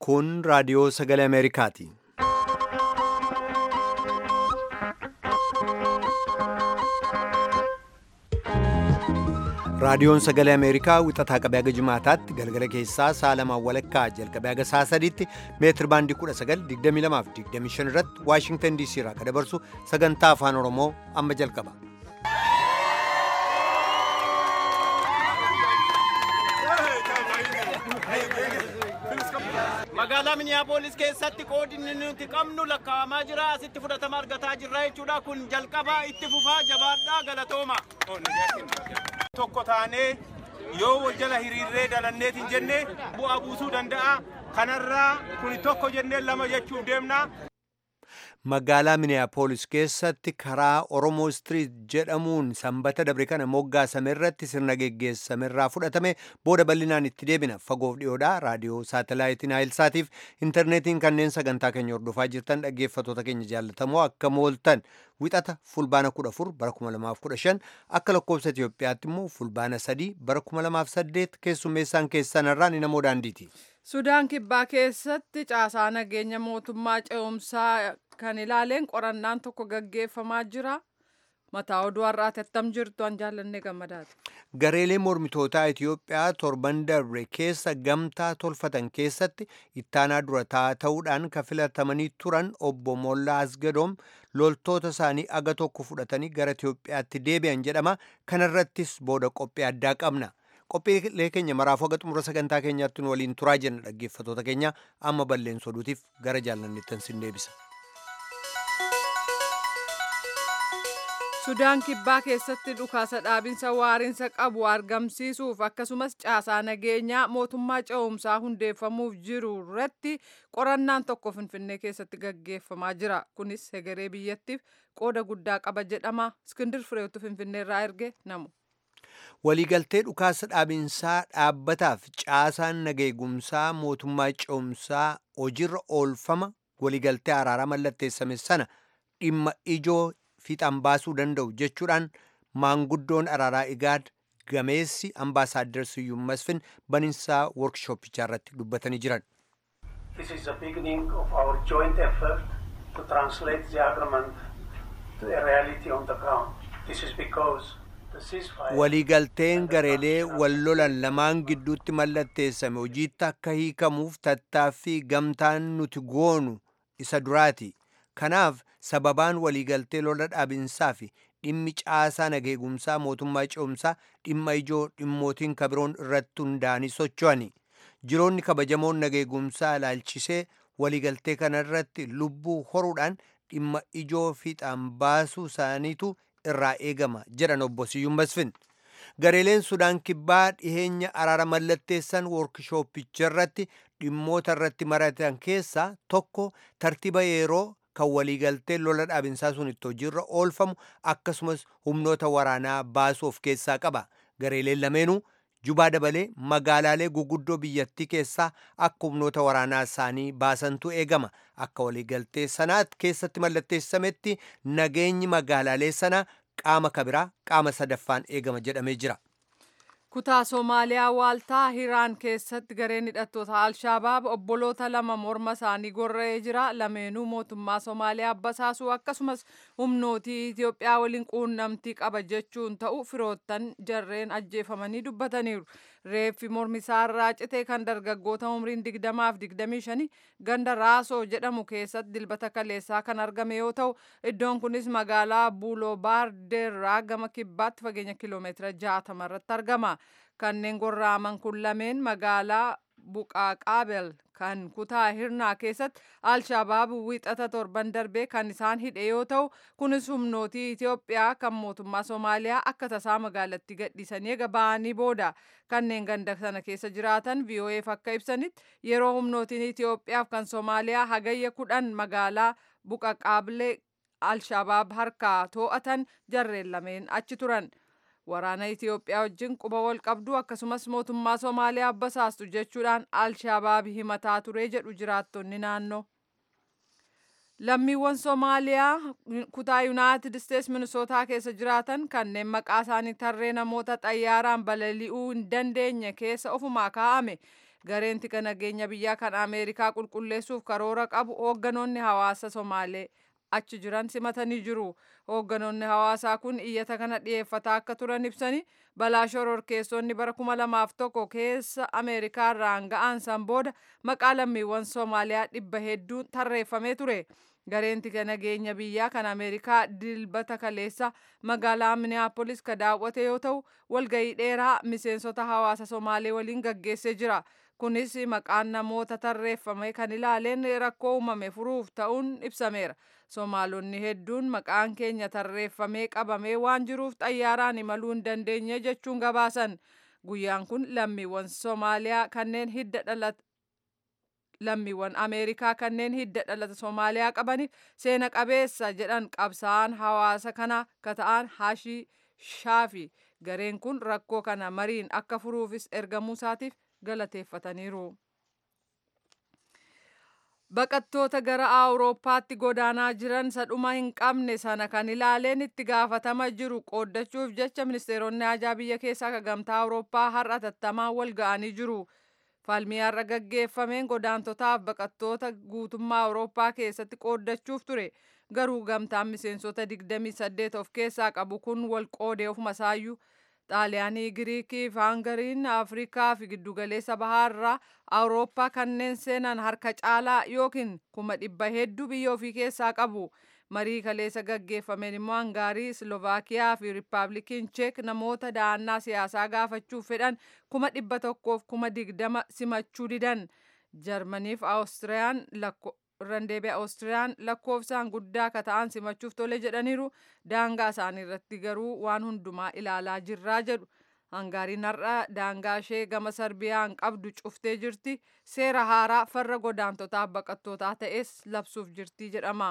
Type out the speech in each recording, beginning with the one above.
Kun raadiyoo sagalee Ameerikaati. Raadiyoon sagalee Ameerikaa wixataa qabee haga Jimaataatti galgala keessaa sa'a lamaan walakkaa jalqabee haga sa'a sadiitti meetir baandii 1922 fi 25 irratti Waashingtan DC irraa kan dabarsu sagantaa afaan Oromoo amma jalqaba. magaalaa miniyaapolis keessatti qoodinni nuti qabnu lakkaa'amaa jira asitti fudhatama argataa jirra jechuudha kun jalqaba itti fufaa jabaadhaa galatooma tokko taanee yoo wal jala hiriirree dalanneetiin jenne bu'aa buusuu danda'a kanarraa kun tokko jennee lama jechuuf deemna. Magaalaa Miniyaapolis keessatti karaa Oromoo Street jedhamuun sanbata dabre kana moggaasame irratti sirna geggeessame irraa fudhatame booda bal'inaan itti deebina. Fagoof dhiyoodhaa raadiyoo saatalaayitiin Haayilsaatiif intarneetiin kanneen sagantaa keenya hordofaa jirtan dhaggeeffattoota keenya jaallatamoo akka mooltan wixata fulbaana 14 bara 2015 akka lakkoofsa Itoophiyaatti immoo fulbaana 3 bara 2008 keessummeessaan keessanirraa ni namoo daandiiti. Sudaan kibbaa keessatti caasaa nageenya mootummaa ce'umsaa kan ilaaleen qorannaan tokko gaggeeffamaa jira. Mataa oduu har'aati attam jirtu an jaallannee gammadaati. Gareelee mormitootaa Itoophiyaa torban darbe keessa gamtaa tolfatan keessatti ittaanaa durataa ta'uudhaan kan filatamanii turan obbo Mollaa Asgadoom loltoota isaanii aga tokko fudhatanii gara Itoophiyaatti deebi'an jedhama. Kanarrattis booda qophii addaa qabna. qophiilee keenya maraafuu haga xumura sagantaa keenyaatti nu waliin turaa jenna dhaggeeffattoota keenya amma balleessa oduutiif gara jaallanneettan sin deebisa. Sudaan kibbaa keessatti dhukaasa dhaabinsa waariinsa qabu argamsiisuuf akkasumas caasaa nageenyaa mootummaa ce'umsaa hundeeffamuuf jiru irratti qorannaan tokko finfinnee keessatti gaggeeffamaa jira. Kunis hegeree biyyattiif qooda guddaa qaba jedhama. Iskindir Fireetu finfinneerraa erge namu. waliigaltee dhukaasa dhaabinsaa dhaabbataaf caasaan nageegumsaa mootummaa ce'umsaa hojiirra oolfama waliigaltee araaraa mallatteessame sana dhimma ijoo fiixaan baasuu danda'u jechuudhaan maanguddoon araaraa igaad gameessi ambaasaaddar siyyuum masfin baniinsaa workshooppichaa irratti dubbatanii jiran. This is the beginning of our joint effort to translate the agreement to a reality on the ground. This is because waliigalteen gareelee wal lolan lamaan gidduutti mallatteessame hojiitti akka hiikamuuf tattaaffii gamtaan nuti goonu isa duraati kanaaf sababaan waliigaltee lola dhaabinsaa fi dhimmi caasaa nageegumsaa mootummaa ce'umsaa dhimma ijoo dhimmootiin kabiroon irratti hundaa'anii socho'ani jiroonni kabajamoon nageegumsaa ilaalchisee waliigaltee kana irratti lubbuu horuudhaan dhimma ijoo fiixaan baasuu isaaniitu irraa eegama jedhan obbo Siyyuum Masfin. Gareeleen Sudaan kibbaa dhiheenya araara mallatteessan woorkishooppicha irratti dhimmoota irratti maratan keessaa tokko tartiiba yeroo kan waliigaltee lola dhaabinsaa sun itti hojiirra oolfamu akkasumas humnoota waraanaa baasuu of keessaa qaba. Gareeleen lameenuu jubaa dabalee magaalaalee guguddoo biyyattii keessaa akka humnoota waraanaa isaanii baasantu eegama akka waliigaltee sanaat keessatti mallatteessametti nageenyi magaalaalee sanaa qaama kabiraa qaama sadaffaan eegama jedhamee jira. Kutaa Somaaliyaa waaltaa Hiraan keessatti gareen hidhattoota Alshabaab obboloota lama morma isaanii gorra'ee jira. Lameenuu mootummaa Somaaliyaa basaasuu akkasumas humnootii Itoophiyaa waliin quunnamtii qaba jechuun ta'u firoottan jarreen ajjeefamanii dubbataniiru. Reeffi mormi isaarraa cite kan dargaggoota umriin digdamaaf digdamii shanii ganda Raasoo jedhamu keessatti dilbata kaleessaa kan argame yoo ta'u iddoon kunis magaalaa Buuloo Baardeerraa gama kibbaatti fageenya kiloomeetira jaatama irratti argama. Kanneen gorraaman kun lameen magaalaa Buqaaqaabel kan kutaa hirnaa keessatti Alshabaab wixata torban darbee kan isaan hidhe yoo ta'u kunis humnootii Itoophiyaa kan mootummaa Somaaliyaa akka tasaa magaalatti gadhiisanii eega ba'anii booda kanneen ganda sana keessa jiraatan VOA'f akka ibsanitti yeroo humnootiin Itoophiyaaf kan Somaaliyaa hagayya kudhan magaalaa Buqaqaablee Alshabaab harkaa to'atan jarreen lameen achi turan. waraana Itoophiyaa wajjin quba wal qabdu akkasumas mootummaa Somaaliyaa basaastu jechuudhaan Alshabaab himataa ture jedhu jiraattonni naannoo. Lammiiwwan Somaaliyaa kutaa Yuunaayitid Isteets Minisootaa keessa jiraatan kanneen maqaa isaanii tarree namoota xayyaaraan balali'uu hin dandeenye keessa ofumaa kaa'ame gareen tika nageenya biyyaa kan ameerikaa qulqulleessuuf karoora qabu hoogganoonni hawaasa somaalee achi jiran simatanii jiru hoogganoonni hawaasaa kun iyyata kana dhiyeeffataa akka turan ibsanii balaa shororkeessonni bara kuma lamaaf tokko keessa ameerikaa irraan ga'an san booda maqaa lammiiwwan soomaaliyaa dhibba hedduun tarreeffamee ture gareen tika nageenya biyyaa kan ameerikaa dilbata kaleessa magaalaa minneapolis ka daawwate yoo ta'u walgayii dheeraa miseensota hawaasa somaalee waliin gaggeessee jira kunis maqaan namoota tarreeffame kan ilaaleen rakkoo uumame furuuf ta'uun ibsameera somaalonni hedduun maqaan keenya tarreeffamee qabamee waan jiruuf xayyaaraan imaluu hin dandeenye jechuun gabaasan guyyaan kun lammiiwwan soomaaliyaa kanneen hidda dhalata lammiiwwan ameerikaa kanneen hidda dhalata soomaaliyaa qabaniif seena qabeessa jedhan qabsaa'aan hawaasa kana ka ta'an hashii shaafi gareen kun rakkoo kana mariin akka furuufis ergamuu isaatiif galateeffataniiru. Baqattoota gara Awurooppaatti godaanaa jiran sadhuma hin qabne sana kan ilaaleen itti gaafatama jiru qooddachuuf jecha ministeeronni ajaa biyya keessaa ka gamtaa Awurooppaa har'a tattamaan wal ga'anii jiru. Falmii har'a gaggeeffameen godaantotaaf baqattoota guutummaa Awurooppaa keessatti qooddachuuf ture. Garuu gamtaan miseensota 28 of keessaa qabu kun wal qoodee ofuma isaayyuu xaaliyaanii giriikii fi hangariin afrikaa fi giddugaleessa bahaarraa awurooppaa kanneen seenan harka caalaa yookiin kuma dhibba hedduu biyya ofii keessaa qabu marii kaleessa gaggeeffameen immoo hangaarii slovaakiyaa fi riippaabilikiin cheek namoota da'annaa siyaasaa gaafachuuf fedhan kuma dhibba tokkoof kuma digdama simachuu didan jarmaniif awustiriyaan randeebi'a awustiriyaan lakkoofsaan guddaa ka ta'an simachuuf tole jedhaniiru daangaa isaanii irratti garuu waan hundumaa ilaalaa jirraa jedhu hangaariin har'a daangaa ishee gama sarbiyaan qabdu cuftee jirti seera haaraa farra godaantotaaf baqattootaa ta'es labsuuf jirti jedhama.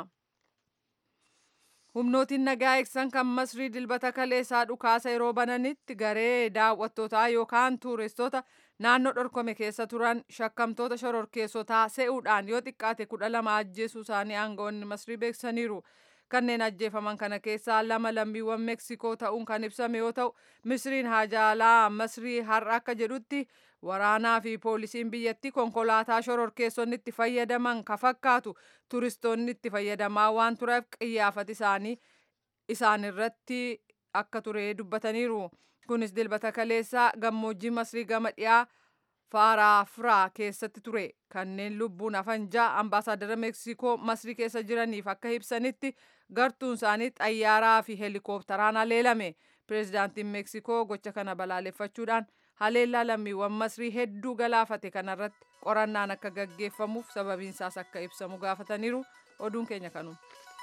humnootiin nagaa eegsisan kan masrii dilbata kaleessaa dhukaasa yeroo bananitti garee daawwattootaa yookaan tuuristoota naannoo dhorkame keessa turan shakkamtoota shororkeessotaa se'uudhaan yoo xiqqaate kudha lama ajjeesuu isaanii aangawoonni masrii beeksisaniiru. kanneen ajjeefaman kana keessaa lama lammiiwwan meeksikoo ta'uun kan ibsame yoo ta'u misriin haajaalaa masrii har'a akka jedhutti waraanaa fi poolisiin biyyattii konkolaataa shororkeessonni itti fayyadaman ka fakkaatu turistoonni itti fayyadamaa waan tureef qiyyaafati isaanii isaan irratti akka ture dubbataniiru kunis dilbata kaleessaa gammoojjii masrii gama dhiyaa faaraafiraa keessatti ture kanneen lubbuun hafan ja'a ambaasaadara meeksikoo masrii keessa jiraniif akka ibsanitti gartuun isaanii xayyaaraa fi heelikooptaraan haleelame pireezidaantiin meeksikoo gocha kana balaaleffachuudhaan haleellaa lammiiwwan masrii hedduu galaafate kanarratti qorannaan akka gaggeeffamuuf sababiinsaas akka ibsamu gaafataniiru oduun keenya kanuma.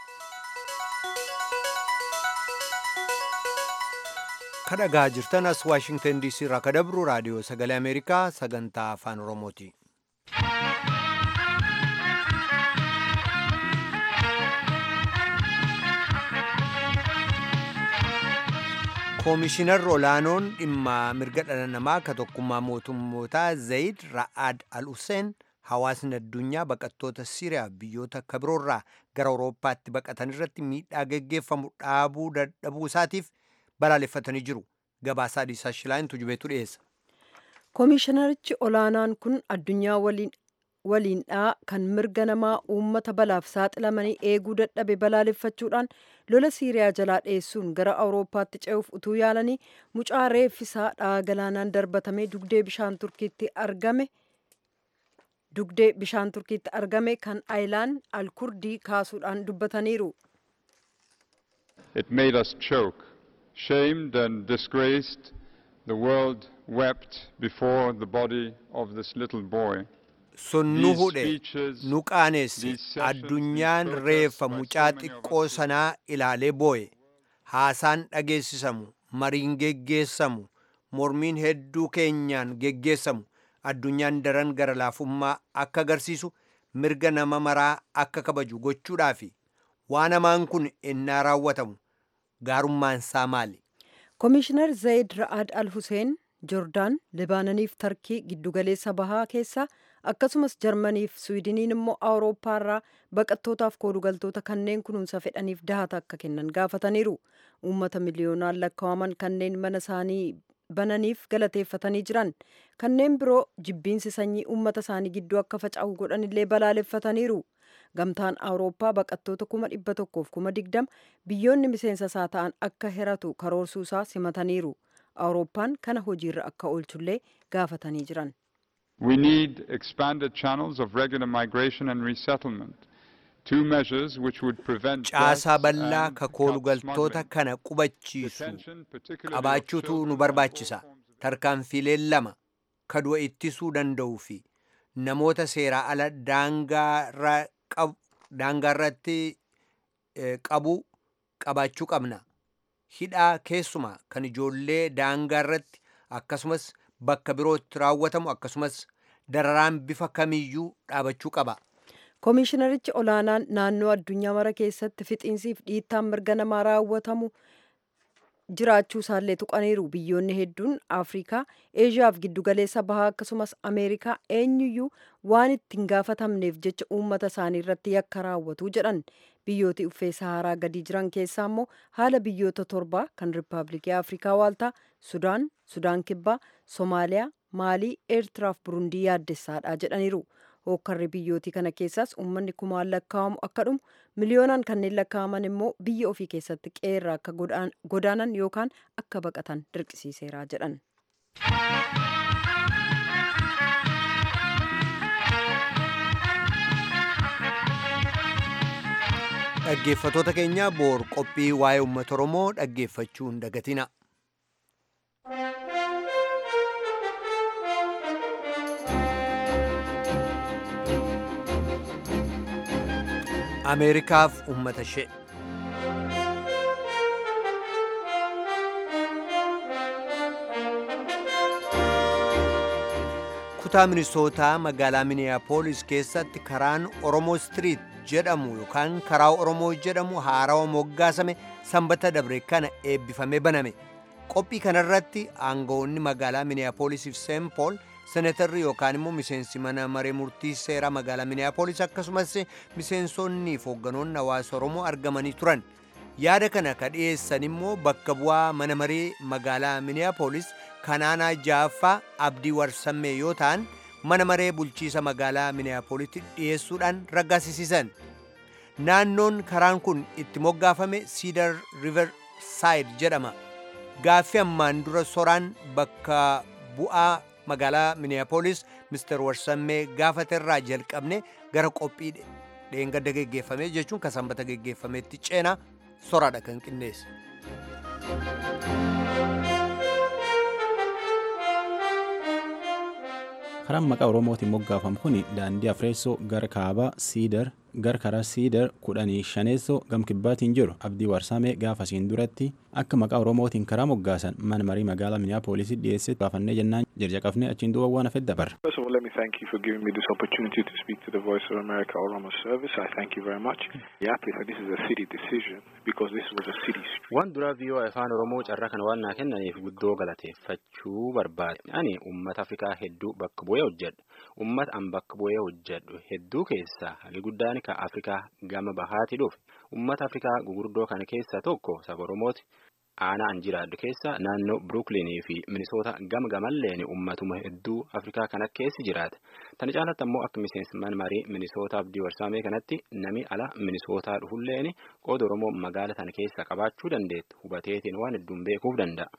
kadhagaa jirtan as waashingtan diisii irraa ka dabru raadiyoo sagalee ameerikaa sagantaa afaan oromooti. koomishinarri olaanoon dhimma mirga dhala namaa ka tokkummaa mootummootaa zayid ra'ad al hussein hawaasni addunyaa baqattoota siiriyaa biyyoota akka biroorraa gara awurooppaatti baqatan irratti miidhaa geggeeffamu dhaabuu dadhabuu isaatiif balaaleffatanii jiru. gabaasaa dhiisaa shilaayintu jubeetu dhiyeessa. Koomishinarichi olaanaan kun addunyaa waliindhaa kan mirga namaa uummata balaaf saaxilamanii eeguu dadhabe balaaleffachuudhaan lola siiriyaa jalaa dheessuun gara awurooppaatti ce'uuf utuu yaalanii mucaa reeffisaa dha'a galaanaan darbatamee dugdee bishaan turkiitti argame dugdee bishaan turkiitti argame kan ayilaan alkurdii kaasuudhaan dubbataniiru. It made us choke. shamed and disgraced, the world wept before the body of this little boy. sun nu hudhe nu qaaneesse addunyaan reeffa mucaa xiqqoo sanaa ilaalee booye haasaan dhageessisamu mariin geggeessamu mormiin hedduu keenyaan geggeessamu addunyaan daran gara laafummaa akka agarsiisu mirga nama maraa akka kabaju gochuudhaafi waan hamaan kun innaa raawwatamu gaarummaan isaa maali? Koomishinar Zayid Ra'ad Al Hussein Joordaan, Libaananiif Tarkii giddugaleessa bahaa keessa akkasumas Jarmaniif Swiidiniin immoo Awurooppaarraa baqattootaaf koolugaltoota kanneen kunuunsa fedhaniif dahata akka kennan gaafataniiru. Uummata miliyoonaan lakkaa'aman kanneen mana isaanii bananiif galateeffatanii jiran kanneen biroo jibbiinsi sanyii uummata isaanii gidduu akka faca'u godhanillee balaaleffataniiru gamtaan awurooppaa baqattoota kuma dhibba tokkoof kuma digdama biyyoonni miseensa isaa ta'an akka hiratu karoorsuusaa simataniiru awurooppaan kana hojiirra akka oolchullee gaafatanii jiran. We need expanded channels of regular migration and resettlement. Two measures which would prevent caasaa deaths bal'aa and kakoolu help galtoota smuggling. kana qubachiisu Detention, particularly of qabaachuutu children nu and barbaachisa all forms of tarkaanfiileen lama ka du'a ittisuu danda'uu fi namoota seeraa ala daangaarra qab- daangaarratti eh, qabu qabaachuu qabna hidhaa keessumaa kan ijoollee daangaarratti akkasumas bakka birootti raawwatamu akkasumas dararaan bifa kamiyyuu dhaabachuu qaba Koomishinarichi olaanaan naannoo addunyaa mara keessatti fixiinsiif dhiittaan mirga namaa raawwatamu jiraachuu isaallee tuqaniiru biyyoonni hedduun afrikaa eeshiyaaf giddugaleessa bahaa akkasumas ameerikaa eenyuyyuu waan ittiin gaafatamneef jecha uummata isaanii irratti yakka raawwatu jedhan biyyooti uffee saharaa gadii jiran keessaa immoo haala biyyoota torbaa kan riippaabilikii afrikaa waaltaa sudaan sudaan kibbaa soomaaliyaa maalii eertiraaf burundii yaaddessaadha jedhaniiru hookkarri biyyootii kana keessaas uummanni kumaan lakkaa'amu akka dhumu miliyoonaan kanneen lakkaa'aman immoo biyya ofii keessatti qeerraa akka godaan- godaanan yookaan akka baqatan dirqisiiseera jedhan. dhaggeeffatoota keenya boor qophii waa'ee uummata oromoo dhaggeeffachuu hin dagatina ameerikaaf uummata ishee kutaa minisootaa magaalaa miniyaapolis keessatti karaan oromoo istiriit jedhamu yookaan karaa oromoo jedhamu haarawa moggaasame sanbata dabre kana eebbifamee baname qophii kanarratti aangawoonni magaalaa miniyaapoolisiif seenpool senetarri yookaan immoo miseensi mana maree murtii seeraa magaalaa miniyaapolis akkasumas miseensonni fi hoogganoonni hawaasa oromoo argamanii turan yaada kana ka dhiyeessan immoo bakka bu'aa mana maree magaalaa miniyaapolis kanaanaa jaaffaa abdii warsammee yoo ta'an mana maree bulchiisa magaalaa miniyaapolitti dhiyeessuudhaan raggaasisiisan naannoon karaan kun itti moggaafame siidar river saayid jedhama gaaffii ammaan dura soraan bakka bu'aa magaalaa miniyaapolis mister warsammee gaafaterraa jalqabne gara qophii dheengadda geggeeffame jechuun ka sanbata geggeeffametti ceenaa soraadha kan qindeesse. karaan maqaa oromootiin moggaafamu kun daandii afreessoo gara kaabaa siidar gara karaa siidar kudhanii shaneessoo gam kibbaatiin jiru abdii warsaamee gaafasiin duratti akka maqaa oromootiin karaa moggaasan mana marii magaalaa miniyaapolisii dhiyeesse gaafannee jennaan jirjaqafnee achiin duuba waan hafe dabarra. First of all, let me thank you for giving me this opportunity to speak to the Voice of America Oromo Service. I thank you very much. Minneapolis, this is a city decision because this was a city street. Waan duraa viiyoo afaan Oromoo carraa kana waan naa kennaniif guddoo galateeffachuu barbaade. Ani uummata Afrikaa hedduu bakka bu'ee hojjedhu. Uummata an bakka bu'ee hojjedhu hedduu keessaa hagi guddaan ka Afrikaa gama bahaati dhufe. Uummata Afrikaa gugurdoo kana keessaa tokko saba Oromooti. Aanaa an jiraadhu keessa naannoo Brooklynii fi Minisoota gama gamalleen uummatuma hedduu Afrikaa kana keessi jiraata. Tana caalatti ammoo akka miseensi mana marii Minisootaa Abdii Warsaamee kanatti nami ala Minisootaa dhufulleen qooda Oromoo magaala tana keessa qabaachuu dandeettu hubateetiin waan hedduun beekuuf danda'a.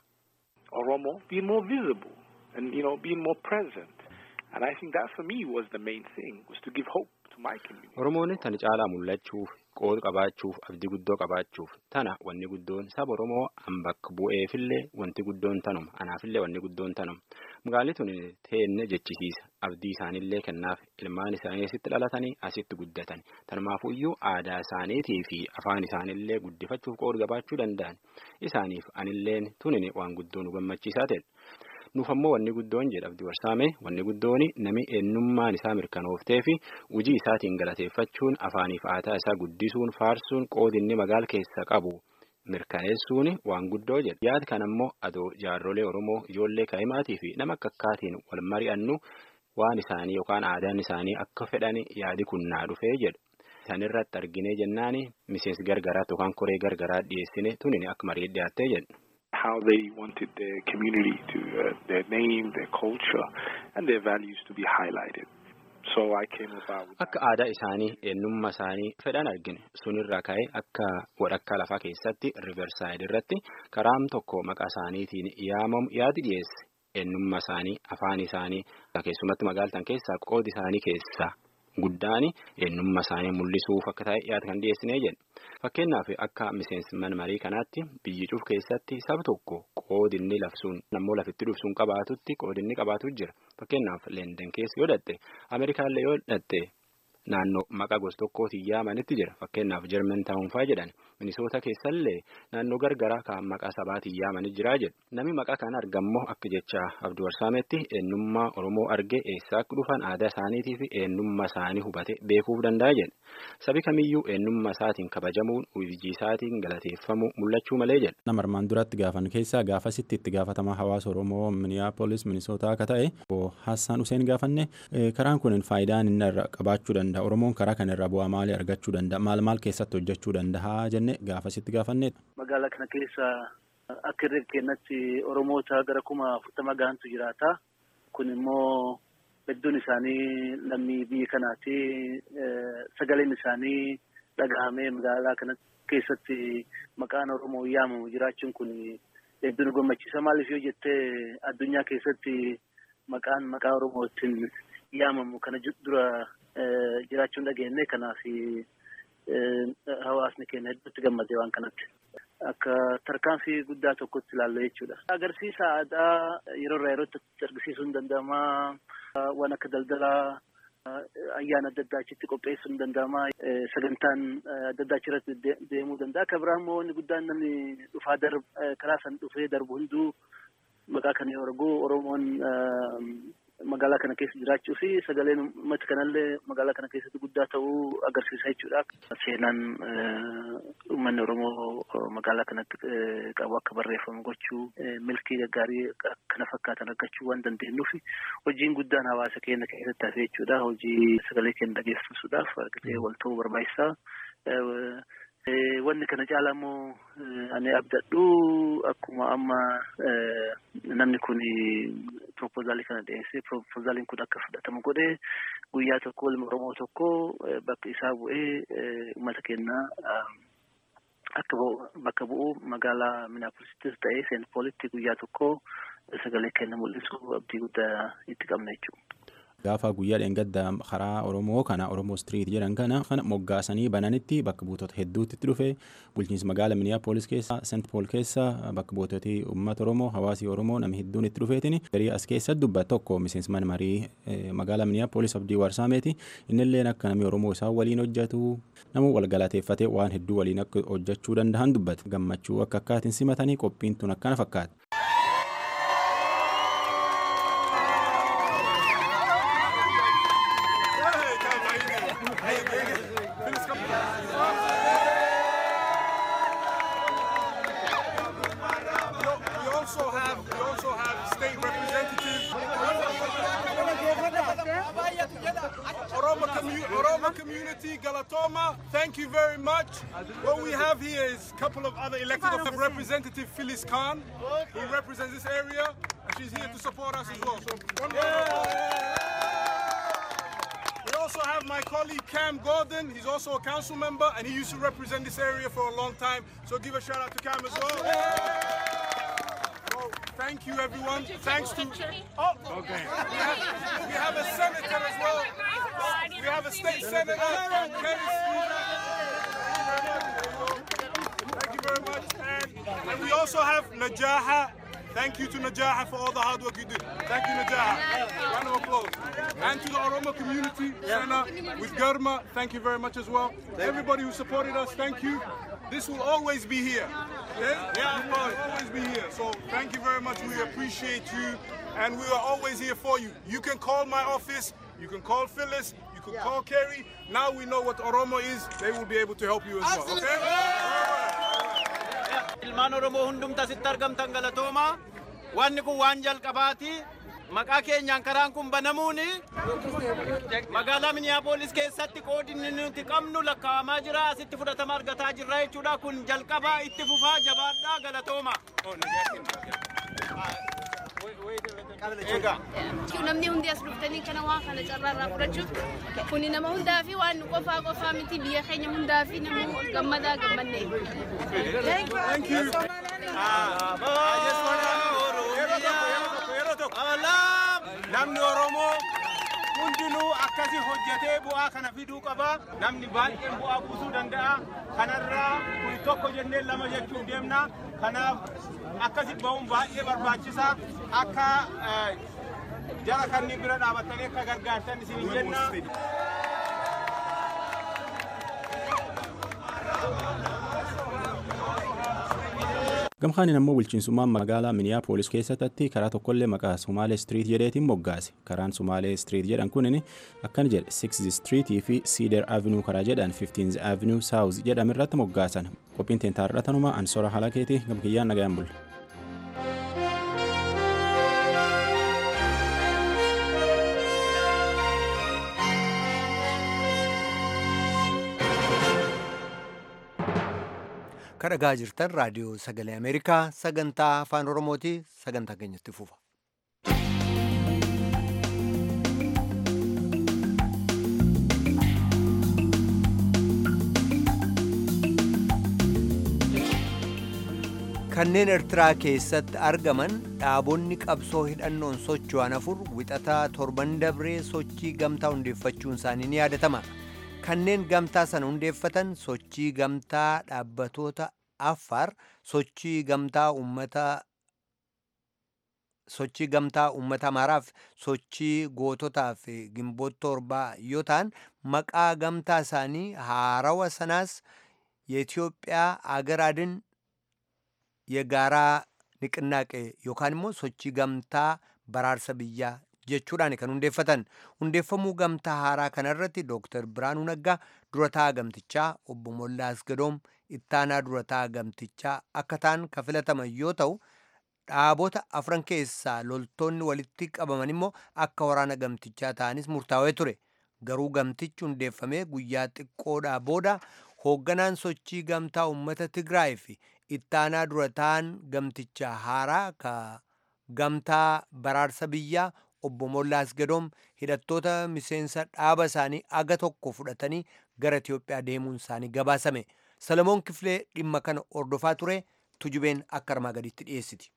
Oromo being more visible and you know being more present, and I think that for me was the main thing was to give hope to my community. Oromoon tana caalaa mul'achuuf qooda qabaachuuf abdii guddoo qabaachuuf tana wanni guddoon saba Oromoo an bakka bu'eefillee wanti guddoon tanuma anaafillee wanni guddoon tanuma magaalli tun teenne jechisiisa abdii isaaniillee kennaaf ilmaan isaanii asitti dhalatanii asitti guddatan tanumaafuyyuu aadaa isaaniitii fi afaan isaaniillee guddifachuuf qooda qabaachuu danda'an isaaniif anilleen tunin waan guddoo nu gammachiisaa ta'e. nuuf ammoo wanni guddoon jedha abdii warsaame wanni guddoon nami eenyummaan isaa mirkanooftee fi hojii isaatiin galateeffachuun afaaniif aadaa isaa guddisuun faarsuun qoodinni magaala keessa qabu mirkaneessuun waan guddoo jedha yaad kan ammoo adoo jaarrolee oromoo ijoollee kaa'imaatii fi nama akka akkaatiin wal mari'annu waan isaanii yookaan aadaan isaanii akka fedhan yaadi kun naa dhufee jedhu. Isaan irratti arginee jennaani miseensi gargaraatti yookaan koree gargaraa dhiyeessine tunin akka marii dhiyaattee jedhu. how they wanted their community to, uh, their name, their culture, and their values to be highlighted. So I came about with Akka aadaa isaanii eenyummaa isaanii fedhan argine sunirraa ka'ee akka walakkaa lafaa keessatti riversaayid irratti karaam tokko maqaa isaaniitiin yaamamu yaadi dhiyeesse eenyummaa isaanii afaan isaanii keessumatti magaaltan keessaa qoodi isaanii keessaa guddaani eenyummaa isaanii mul'isuuf akka ta'e yaada kan dhiyeessinee jedhe fakkeenyaaf akka miseensi mana marii kanaatti biyyi cuuf keessatti saba tokko qoodinni lafsuun nammoo lafitti dhufsuun qabaatutti qoodinni qabaatu jira fakkeenyaaf leenden keessa yoo dhatte ameerikaallee yoo dhatte naannoo maqaa gosa tokkootiin yaamanitti jira fakkeenyaaf jarman taa'unfaa jedhan minisoota keessallee naannoo gargaraa kan maqaa sabaatiin yaamanii jiraa jedhu namni maqaa kana argammoo akka jecha abduu warsaametti eenyummaa oromoo argee eessaa akka dhufan aadaa isaaniitii fi eenyummaa isaanii hubate beekuuf danda'a jedhe sabi kamiyyuu eenyummaa isaatiin kabajamuun hojii isaatiin galateeffamuu mul'achuu malee jedhe. nama armaan duratti gaafan keessaa gaafasitti itti gaafatamaa hawaasa oromoo miniyaapolis minisootaa akka ta'e hassaan useen gaafanne karaan kun faayidaan inni irra qabaachuu danda'a oromoon karaa kana irraa bu'aa maalii argachuu danda'a maal maal keessatti hojjechuu danda'a jenne gaafasitti gaafanne. magaalaa kana keessa akka irra kennatti oromoota gara kuma afurtama gahantu jiraata kun immoo hedduun isaanii lammii biyya kanaati sagaleen isaanii dhagahamee magaalaa kana keessatti maqaan oromoo yaamamu jiraachuun kun hedduu nu gammachiisa maaliif yoo jettee addunyaa keessatti maqaan maqaa oromootiin yaamamu kana dura jiraachuun dhageenye kanaaf hawaasni keenya hedduutti gammadee waan kanatti. Akka tarkaanfii guddaa tokkotti ilaallu jechuudha. Agarsiisa aadaa yeroo irraa yerootti agarsiisuun danda'ama. Waan akka daldalaa ayyaana adda addaa achitti qopheessuun danda'ama. Sagantaan adda addaa achirratti deemuu danda'a. Akka biraa immoo wanni guddaan namni dhufaa karaa san dhufee darbu hunduu maqaa kana yoo argu Oromoon magaalaa kana keessa jiraachuu fi sagaleen uummata kanallee magaalaa kana keessatti guddaa ta'uu agarsiisa jechuudha. Seenaan uummanni Oromoo magaalaa kanatti qabu akka barreeffamu gochuu milkii gaggaarii kana fakkaatan argachuu waan dandeenyuuf hojiin guddaan hawaasa keenya keessatti hafe jechuudha. Hojii sagalee keenya dhageessisuudhaaf argatee wal ta'uu barbaachisaa. Wanni kana caalaa immoo ani abdadhu akkuma amma namni kun proposaalii kana dhiyeessee proposaaliin kun akka fudhatamu godhee guyyaa tokko ilma Oromoo tokko bakka isaa bu'ee uummata keenya akka bakka bu'u magaalaa Minaapolisittis ta'ee Seent Poolitti guyyaa tokko sagalee keenya mul'isu abdii guddaa itti qabna jechuudha. Gaafa guyyaa dheengadda karaa Oromoo kana Oromoo Street jedhan kana kana moggaasanii bananitti bakka buutota hedduutti itti dhufe bulchiinsa magaala Minneapolis keessa Seent Pool keessa bakka buutoti uummata Oromoo hawaasii Oromoo namni hedduun itti dhufeetiin garii as keessa dubbat tokko miseensa mana marii magaala Minneapolis abdii warsaameeti innillee akka namni Oromoo isaan waliin hojjetu nama wal galateeffatee waan hedduu waliin akka hojjechuu danda'an dubbate gammachuu akka akkaatiin simatanii qophiin tun akkana fakkaata. Thank you very much. What we have here is a couple of other elected officials. Representative Phyllis Khan, who represents this area, and she's here to support us as well. So one We also have my colleague Cam Gordon. He's also a council member, and he used to represent this area for a long time. So give a shout out to Cam as well. So thank you, everyone. Thanks to. Oh, okay. We have, we have a senator as well. We have a state senator. Thank you very much. And, and we also have Najaha. Thank you to Najaha for all the hard work you did. Thank you, Najaha. Round of applause. And to the Oromo community, Sana, with Garma, thank you very much as well. Everybody who supported us, thank you. This will always be here. Yeah, yeah, of course, always be here. So thank you very much. We appreciate you, and we are always here for you. You can call my office. You can call Phyllis. You can call Kerry. Now we know what Oromo is. They will be able to help you as well. Okay? Ilmaan Oromoo hundumta asitti argamtan galatooma. Wanni kun waan jalqabaati. maqaa keenyaan karaan kun banamuun magaalaa miniyaapolis keessatti qoodinni nuti qabnu lakkaa'amaa jira asitti fudhatama argataa jirra jechuudha kun jalqabaa itti fufaa jabaadhaa galatooma. namni hundi as dhuftanii kana waan kana carraarraa fudhachuuf kuni nama hundaa fi waan nu qofaa qofaa miti biyya keenya hundaa fi nama gammadaa gammanne. Namni Oromoo hundinuu akkasi hojjetee bu'aa kana fiduu qaba. Namni baay'een bu'aa buusuu danda'a. Kanarraa kun tokko jennee lama jechuun deemna. Kanaaf akkasi ba'uun baay'ee barbaachisaa. Akka jara kanneen bira dhaabattanii akka gargaartan isin jenna. gamkaaniin ammoo bulchiinsummaan magaalaa miniyaapolis keessatti karaa tokkollee maqaa sumaalee striit jedheetiin moggaase karaan sumaalee striit jedhan kunin akkan jedhe 6 striitii fi siider avenuu karaa jedhan 15 avenuu saawuz jedhame irratti moggaasan qophiin teentaarratanuma ansora halakeeti gamkiyyaan nagayaan bulle. kadhagaa jirtan raadiyoo sagalee ameerikaa sagantaa afaan oromooti sagantaa keenyatti fufa. kanneen eertiraa keessatti argaman dhaabonni qabsoo hidhannoon socho'an afur wixataa torban dabree sochii gamtaa hundeeffachuun isaanii ni yaadatama. kanneen gamtaa sana hundeeffatan sochii gamtaa dhaabbatoota affaar sochii gamtaa ummata sochii gamtaa uummata amaaraaf sochii goototaaf gimboota torbaa yoo ta'an maqaa gamtaa isaanii haarawa sanaas የኢትዮጵያ አገር አድን የጋራ ንቅናቄ yookaan immoo sochii gamtaa baraarsa biyyaa jechuudhaan kan hundeeffatan hundeeffamuu gamtaa haaraa kanarratti dooktar Biraanuu Naggaa durataa gamtichaa obbo Mollaa Asgadoom ittaanaa durataa gamtichaa akka ta'an kan filataman yoo ta'u dhaabota afran keessaa loltoonni walitti qabaman immoo akka waraana gamtichaa ta'anis murtaawee ture garuu gamtichi hundeeffamee guyyaa xiqqoodhaa booda hoogganaan sochii gamtaa uummata Tigraay fi ittaanaa durataan gamtichaa haaraa ka gamtaa baraarsa biyyaa obbo Mollaa Asgadoom hidhattoota miseensa dhaaba isaanii aga tokko fudhatanii gara Itiyoophiyaa deemuun isaanii gabaasame. Salamoon Kifilee dhimma kana ordofaa ture tujubeen akka armaa gaditti dhiyeessiti.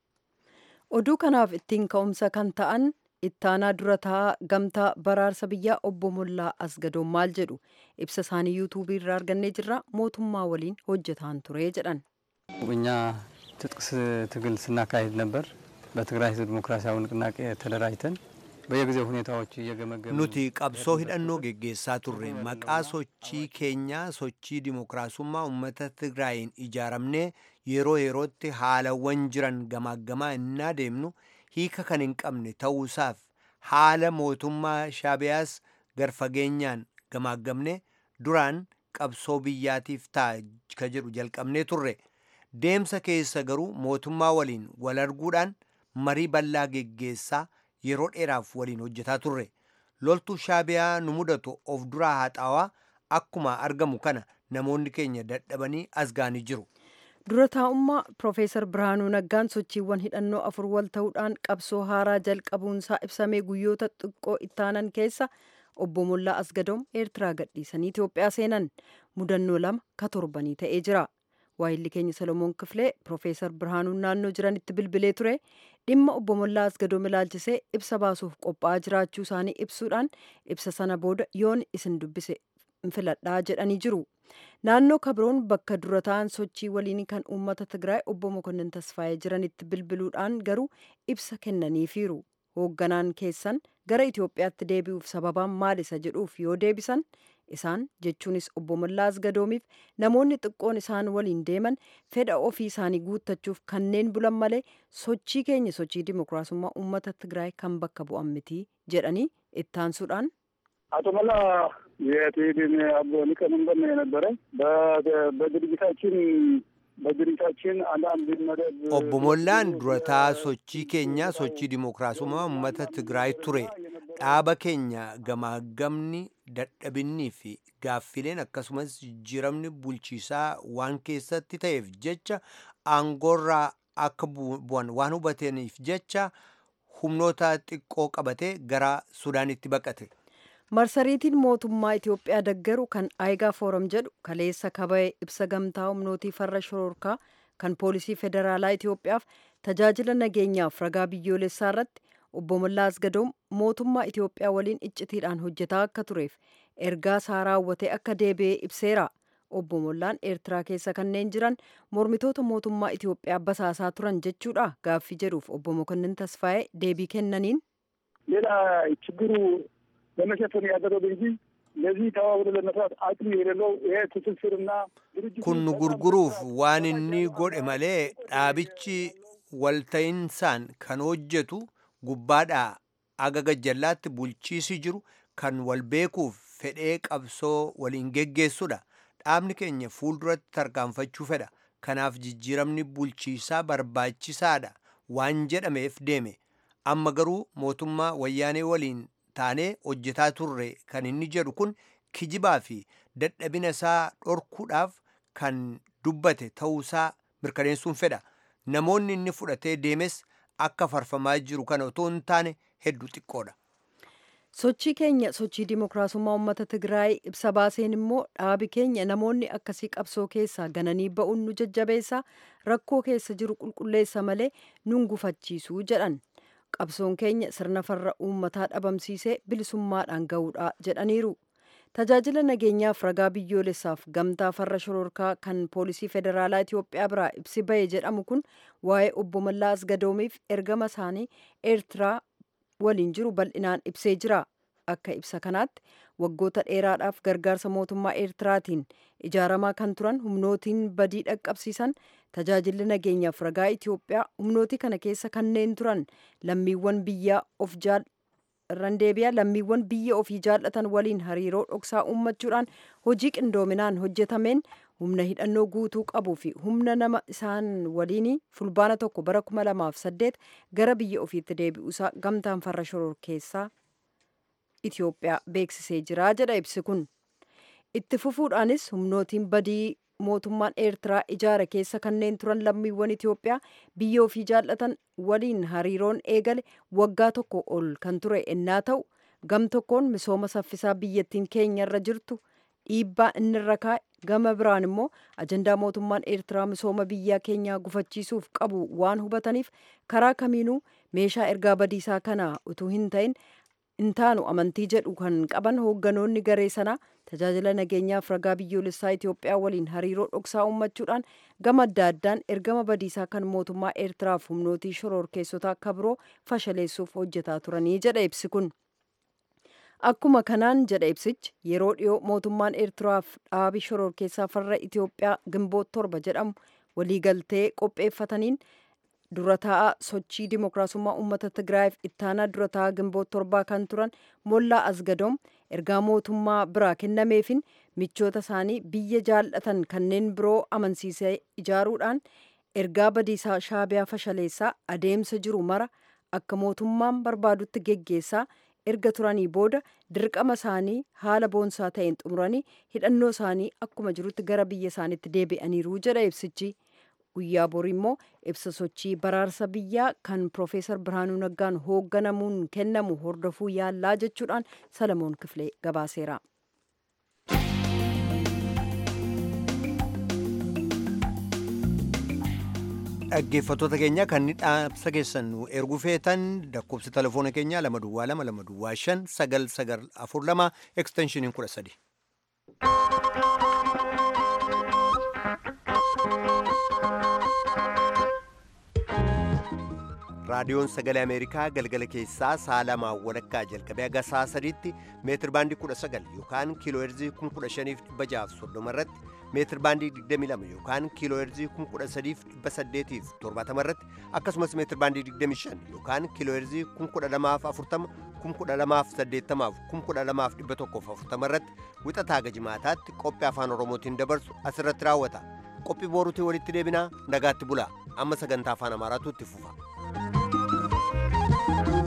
Oduu kanaaf ittiin ka'umsa kan ta'an ittaanaa durataa gamtaa baraarsa biyyaa obbo Mollaa Asgadoom maal jedhu ibsa isaanii yuutuubii irraa argannee jirra mootummaa waliin hojjetaan ture jedhan. እኛ ትጥቅ ትግል ስናካሄድ ነበር። በትግራይ ህዝብ ዲሞክራሲያዊ ንቅናቄ ተደራጅተን በየጊዜው ሁኔታዎች እየገመገምን nuti qabsoo hidhannoo geggeessaa turre maqaa sochii keenyaa sochii dimookiraasummaa uummata tigraayin ijaaramnee yeroo yerootti haalawwan jiran gamaaggamaa innaa deemnu hiika kan hin qabne ta'uusaaf haala mootummaa shaabiyaas garfageenyaan gamaaggamne duraan qabsoo biyyaatiif ta'a ka jedhu jalqabnee turre deemsa keessa garuu mootummaa waliin wal arguudhaan marii bal'aa geggeessaa yeroo dheeraaf waliin hojjetaa turre loltuu shaabiyaa nu mudatu of duraa haxaawaa akkuma argamu kana namoonni keenya dadhabanii as ga'anii jiru. dura taa'ummaa Profeesar Birhaanuu Naggaan sochiiwwan hidhannoo afur wal ta'uudhaan qabsoo haaraa jalqabuunsaa ibsamee guyyoota xiqqoo ittaanan keessa obbo Mollaa Asgadoom Eertiraa gadhiisanii Itoophiyaa seenan mudannoo lama ka torbanii ta'ee jira. waayilli keenya Solomoon Kifilee Profeesar Birhaanuun naannoo jiranitti bilbilee ture dhimma obbo Mollaa Asgadoom ilaalchisee ibsa baasuuf qophaa'aa jiraachuu isaanii ibsuudhaan ibsa sana booda yoon isin dubbise filadhaa jedhanii jiru. Naannoo Kabroon bakka dura ta'an sochii waliinii kan uummata Tigraay obbo Mokonnin Tasfaayee jiranitti bilbiluudhaan garuu ibsa kennaniifiiru. Hoogganaan keessan gara Itoophiyaatti deebi'uuf sababaan maal isa jedhuuf yoo deebisan isaan jechuunis obbo Mollaa Asgadoomiif namoonni xiqqoon isaan waliin deeman fedha ofii isaanii guuttachuuf kanneen bulan malee sochii keenya sochii dimookiraasummaa uummata Tigraay kan bakka bu'an miti jedhanii ittaansuudhaan. አቶ መላ የትህዴን አቦ ሊቀመንበር ነው የነበረ። በድርጅታችን በድርጅታችን አንዳንድ መደብ obbo Mollaan durataa sochii keenyaa sochii dimookiraasummaa uummata Tigraay ture dhaaba keenya gamaagamni dadhabinnii fi gaaffileen akkasumas jijjiiramni bulchiisaa waan keessatti ta'eef jecha aangoorraa akka bu'an waan hubataniif jecha humnoota xiqqoo qabatee gara Sudaanitti baqate. marsariitiin mootummaa Itoophiyaa deggeru kan Aayigaa Fooram jedhu kaleessa kaba'e ibsa gamtaa humnootii farra shororkaa kan poolisii federaalaa Itoophiyaaf tajaajila nageenyaaf ragaa biyyoolessaa irratti obbo Mallaas Gadoom mootummaa Itoophiyaa waliin iccitiidhaan hojjetaa akka tureef ergaa isaa raawwatee akka deebi'ee ibseera. Obbo Mollaan Eertiraa keessa kanneen jiran mormitoota mootummaa Itoophiyaa basaasaa turan jechuudha gaaffii jedhuuf obbo Mokonnin Tasfaa'ee deebii kennaniin. ሌላ ችግሩ ለመሸፈን ያደረገ እንጂ ለዚህ ተባብሮ ለመስራት አቅም የሌለው ይሄ ትስስርና kun nu gurguruuf waan inni godhe malee dhaabichi walta'insaan kan hojjetu gubbaadhaa aga gajjallaatti bulchiisi jiru kan wal beekuuf fedhee qabsoo waliin geggeessudha dhaabni keenya fuulduratti tarkaanfachuu fedha kanaaf jijjiiramni bulchiisaa barbaachisaadha waan jedhameef deeme amma garuu mootummaa wayyaanee waliin taanee hojjetaa turre kan inni jedhu kun kijibaa fi dadhabina isaa dhorkuudhaaf kan dubbate ta'uusaa mirkaneessuun fedha namoonni inni fudhatee deemes akka farfamaa jiru kana otoo hin taane hedduu xiqqoodha. sochii keenya sochii dimookiraasummaa uummata tigraay ibsa baaseen immoo dhaabi keenya namoonni akkasii qabsoo keessaa gananii ba'uun nu jajjabeessa rakkoo keessa jiru qulqulleessa malee nun gufachiisuu jedhan qabsoon keenya sirna farra uummataa dhabamsiisee bilisummaadhaan ga'uudha jedhaniiru tajaajila nageenyaaf ragaa biyyoolessaaf gamtaa farra shororkaa kan poolisii federaalaa Itoophiyaa biraa ibsi ba'e jedhamu kun waa'ee obbo Mallaas Gadoomiif ergama isaanii eertiraa waliin jiru bal'inaan ibsee jira akka ibsa kanaatti waggoota dheeraadhaaf gargaarsa mootummaa eertiraatiin ijaaramaa kan turan humnootiin badii dhaqqabsiisan tajaajilli nageenyaaf ragaa Itoophiyaa humnootii kana keessa kanneen turan lammiiwwan biyyaa of irraan deebi'a lammiiwwan biyya ofii jaallatan waliin hariiroo dhoksaa uummachuudhaan hojii qindoominaan hojjetameen humna hidhannoo guutuu qabuu fi humna nama isaan waliin fulbaana tokko bara kuma lamaaf saddeet gara biyya ofiitti deebi'uusaa gamtaan farra shoror keessaa Itoophiyaa beeksisee jira jedha ibsi kun. Itti fufuudhaanis humnootiin badii mootummaan Eertiraa ijaara keessa kanneen turan lammiiwwan Itoophiyaa biyya ofii jaallatan waliin hariiroon eegale waggaa tokko ol kan ture ennaa ta'u gam tokkoon misooma saffisaa biyyattiin keenyarra jirtu dhiibbaa inni irra kaa'e gama biraan immoo ajandaa mootummaan Eertiraa misooma biyyaa keenyaa gufachiisuuf qabu waan hubataniif karaa kamiinuu meeshaa ergaa badiisaa kana utuu hin ta'in intaanu amantii jedhu kan qaban hoogganoonni garee sanaa tajaajila nageenyaaf ragaa biyyoolessaa Itoophiyaa waliin hariiroo dhoksaa uummachuudhaan gama adda addaan ergama badiisaa kan mootummaa Eertiraaf humnootii shororkeessota akka biroo fashaleessuuf hojjetaa turanii jedha ibsi kun. Akkuma kanaan jedha ibsichi yeroo dhiyoo mootummaan Eertiraaf dhaabi shororkeessaa farra Itoophiyaa gimboot torba jedhamu waliigaltee qopheeffataniin dura taa'aa sochii dimookiraasummaa uummata Tigraayiif ittaanaa dura taa'aa gimboot torbaa kan turan Mollaa Asgadoom ergaa mootummaa biraa kennameefin michoota isaanii biyya jaallatan kanneen biroo amansiisee ijaaruudhaan ergaa badiisaa shaabiyaa fashaleessaa adeemsa jiru mara akka mootummaan barbaadutti geggeessaa erga turanii booda dirqama isaanii haala boonsaa ta'een xumuranii hidhannoo isaanii akkuma jirutti gara biyya isaaniitti deebi'aniiru jedha ibsichi. guyyaa borii immoo ibsa sochii baraarsa biyyaa kan Profeesar Birhaanuu Naggaan hoogganamuun kennamu hordofuu yaallaa jechuudhaan Salamoon Kifilee gabaaseera. dhaggeeffattoota keenya kan dhaamsa keessan nu erguu feetan lakkoofsa telefoona keenyaa lama duwwaa lama lama duwwaa shan sagal sagal afur lama eksteenshiniin kudha sadi. raadiyoon sagalee ameerikaa galgala keessaa sa'a lamaa walakkaa jalqabee haga sa'a sadiitti meetir baandii kudha sagal yookaan kiiloo heerzii kun kudha shaniif dhibba jaaf soddoma irratti meetir baandii digdamii lama yookaan kiiloo heerzii kun kudha sadiif dhibba saddeetiif torbaatama irratti akkasumas meetir baandii digdamii shan yookaan kiiloo heerzii kun kudha lamaaf afurtama kun kudha lamaaf saddeettamaaf kun kudha lamaaf dhibba tokkoof afurtama irratti wixataa gajimaataatti qophii afaan oromootiin dabarsu asirratti raawwata qophii booruutiin walitti deebinaa nagaatti bulaa amma sagantaa afaan amaaraatu itti fufa.